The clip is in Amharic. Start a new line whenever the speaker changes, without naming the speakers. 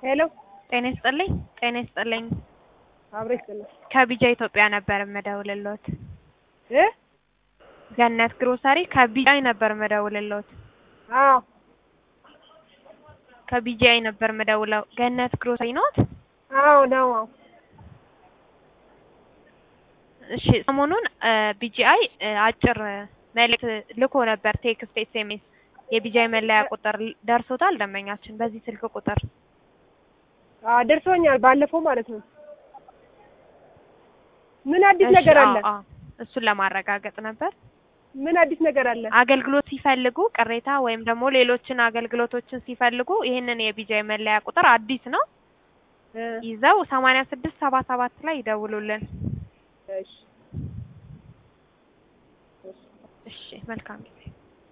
ሄሎ
ጤና ይስጥልኝ ጤና ይስጥልኝ
አብሮ ይስጥልኝ
ከቢጃ ኢትዮጵያ ነበር የምደውልልዎት
እ
ገነት ግሮሰሪ ከቢጃይ ነበር የምደውልልዎት
አዎ
ከቢጃይ ነበር የምደውለው ገነት ግሮሰሪ ነዎት
አዎ ነው አዎ
እሺ ሰሞኑን ቢጂአይ አጭር መልእክት ልኮ ነበር ቴክስት ኤስኤምኤስ የቢጂአይ መለያ ቁጥር ደርሶታል ደንበኛችን በዚህ ስልክ ቁጥር
አዎ ደርሶኛል ባለፈው ማለት ነው ምን አዲስ
እሺ፣
ነገር
አዎ፣
አለ
አዎ። እሱን ለማረጋገጥ ነበር
ምን አዲስ ነገር አለ
አገልግሎት ሲፈልጉ ቅሬታ ወይም ደግሞ ሌሎችን አገልግሎቶችን ሲፈልጉ ይህንን የቢጂአይ መለያ ቁጥር አዲስ ነው
እ
ይዘው ሰማንያ ስድስት ሰባ ሰባት ላይ ይደውሉልን
እሺ
እሺ መልካም ጊዜ